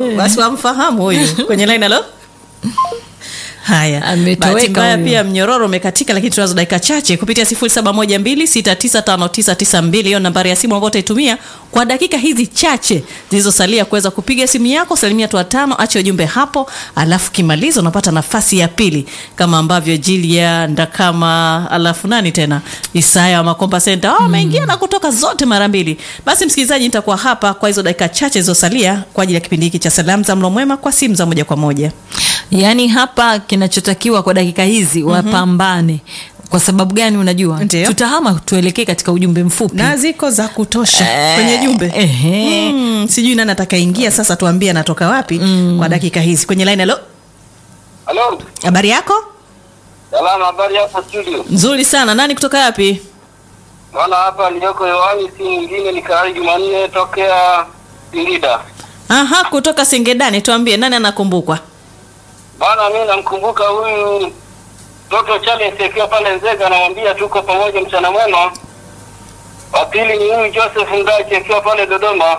basi wamfahamu huyu kwenye line alo haya Ametoweka bahati mbaya huyu. pia mnyororo umekatika lakini tunazo dakika chache kupitia 0712695992 hiyo nambari ya simu ambayo utaitumia kwa dakika hizi chache zilizosalia kuweza kupiga simu yako salimia tu watano ache ujumbe hapo alafu kimaliza unapata nafasi ya pili kama ambavyo jilia ndakama alafu nani tena isaya wa makomba senta wameingia na kutoka zote mara mbili basi msikilizaji nitakuwa hapa kwa hizo dakika chache zilizosalia kwa ajili ya kipindi hiki cha salamu za mlo mwema kwa simu za moja kwa moja yaani hapa kinachotakiwa kwa dakika hizi wapambane kwa sababu gani unajua Ndio. tutahama tuelekee katika ujumbe mfupi na ziko za kutosha Eh, kwenye jumbe ehe. mm, sijui nani atakaingia sasa tuambie anatoka wapi kwa dakika hizi kwenye line halo Halo, habari yako salama, habari hapo studio? nzuri sana nani kutoka wapi Bwana, hapa niliyoko hewani si mwingine ni Kaali Jumanne tokea Singida. aha kutoka singedani tuambie nani anakumbukwa Bwana, mimi namkumbuka huyu Dr. Charles akiwa pale Nzega, anamwambia tuko pamoja, mchana mwema. Wa pili ni huyu Joseph Ngachi akiwa pale Dodoma.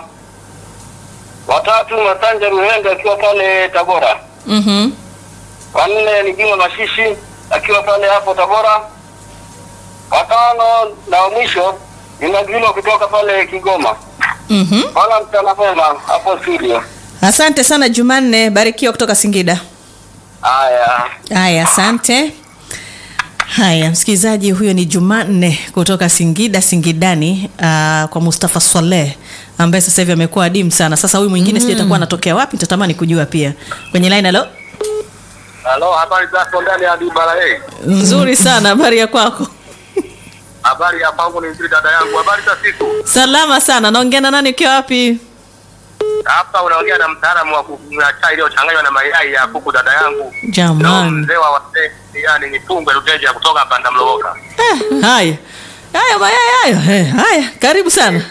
Watatu Masanja Ruhende akiwa pale Tabora. mm-hmm. Wa nne ni Juma Mashishi akiwa pale hapo Tabora. Watano na wa mwisho ni Magilo kutoka pale Kigoma. Mm-hmm. Bwana, mchana mwema hapo studio. asante sana jumanne barikiwa kutoka singida Haya. haya asante haya msikilizaji huyo ni jumanne kutoka singida singidani uh, kwa mustafa swaleh ambaye sasa hivi amekuwa adimu sana sasa huyu mwingine mm. sijui atakuwa anatokea wapi nitatamani kujua pia kwenye line halo Halo, habari zako ndani ya Dibara eh? nzuri sana habari ya kwako Habari ya kwangu ni nzuri dada yangu. Habari za siku? salama sana naongea na nani ukiwa wapi Hapa unaongea na mtaalamu wa kunywa chai iliyochanganywa na mayai ya kuku dada yangu. Ndio jamani mzee wa wazee, yani ni Tungwe Luteja kutoka Panda Mlowoka. eh, haya haya mayai hayo eh, haya karibu sana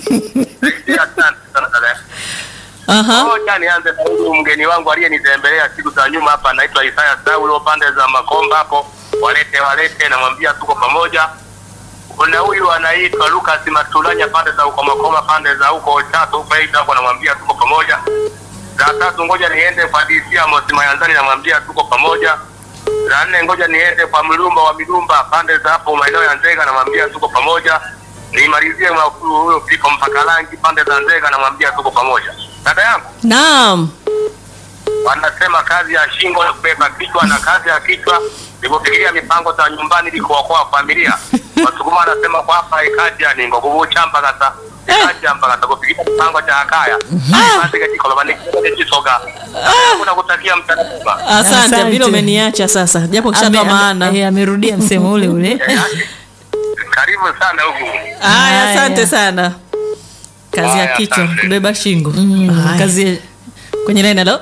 Asante sana dada. Aha. Ngoja nianze na huyu mgeni wangu aliyenitembelea siku za nyuma hapa, anaitwa Isaya Saulo, pande za Makomba hapo. Walete walete, namwambia tuko pamoja. Kuna huyu anaitwa Lucas Matulanya, pande za huko Makoma, pande za huko Chato huko Aida hapo, namwambia tuko pamoja. Za tatu, ngoja niende kwa DC Amos Mayanzani, namwambia tuko pamoja. Za nne, ngoja niende kwa Mlumba wa Milumba, pande za hapo maeneo ya Nzega, namwambia tuko pamoja. Nimalizie na huyo Piko Mpakalangi, pande za Nzega, namwambia tuko pamoja. Dada yangu naam wanasema kazi ya shingo ni kubeba kichwa na kazi ya kichwa ni kufikiria mipango za nyumbani ili kuokoa familia. Wasukuma wanasema kwamba ikaja ni ngokubucha mpakata ikaja mpakata kufikiria mipango cha akaya kazi katika lomani kisoga kuna kutakia mchana mwema. asante Asante. vile umeniacha sasa japo kishatoa Ame- maana ame- eh, amerudia msemo ule ule Eh, Karibu sana huku. haya Haya. asante sana kazi ya Haya, kichwa asante. kubeba shingo Mm, Haya. kazi kwenye line halo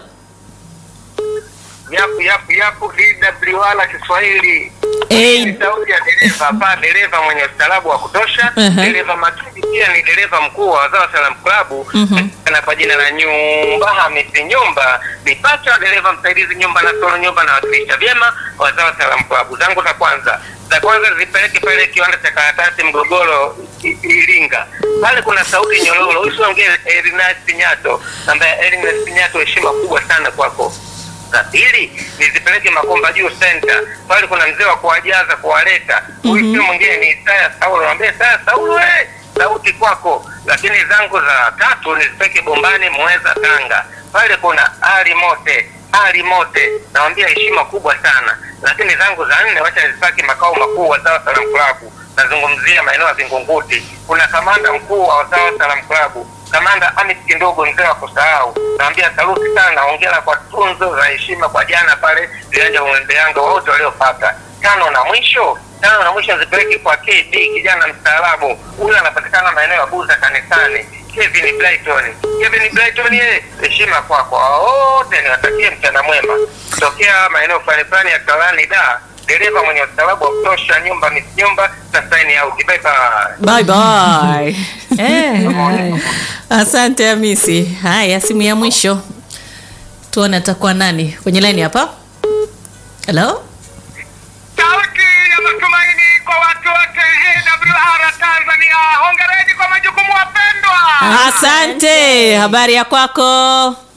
Yapu yapu yapu DWala Kiswahili. Eh. Ni sauti ya dereva hapa, dereva mwenye ustaarabu wa kutosha, Mhm. dereva makini, pia ni dereva mkuu wa Wazawa Salam Club Mhm. na kwa jina la Nyumba Hamisi Nyumba, ni pacha wa dereva msaidizi Nyumba na Solo Nyumba na wakilisha vyema Wazawa Salam Club. Zangu za kwanza za kwanza zipeleke pale kiwanda cha karatasi Mgogoro I- Iringa, pale kuna sauti nyororo. Usiongee Erinasi Pinyato, ambaye Erinasi Pinyato, heshima kubwa sana kwako za pili nizipeleke Makomba Juu Center, pale kuna mzee wa kuwajaza kuwaleta. Huyu sio mwingine ni Isaya Saulo, naambia Isaya Saulo, eh, sauti kwako. Lakini zangu za tatu nizipeleke Bombani Mweza Tanga, pale kuna Ali Mote Ali Mote, nawambia heshima kubwa sana. Lakini zangu za nne wacha nizipeleke makao makuu wa Sawa Salam Club, nazungumzia maeneo ya Vingunguti, kuna kamanda mkuu wa Sawa Salam Club Kamanda Hamis Kindogo, mzee wa kusahau, naambia saluti sana, hongera kwa tunzo za heshima kwa jana pale viwanja vya Mwembe Yanga wote waliopata. Tano na mwisho, tano na mwisho zipeleke kwa KD, kijana mstaarabu huyu, anapatikana maeneo ya Buza kanisani. Kevin Brighton, Kevin Brighton, ye heshima kwako. Wote niwatakie mchana mwema kutokea maeneo fulani fulani ya Kalani da dereva mwenye ustaarabu wa kutosha, nyumba miss nyumba na sign out. Bye bye. bye bye eh, haya. asante hamisi haya simu ya mwisho tuone atakuwa nani kwenye line hapa halo Sauti ya matumaini kwa watu wote AWR Tanzania. Hongereni kwa majukumu wapendwa. asante habari ya kwako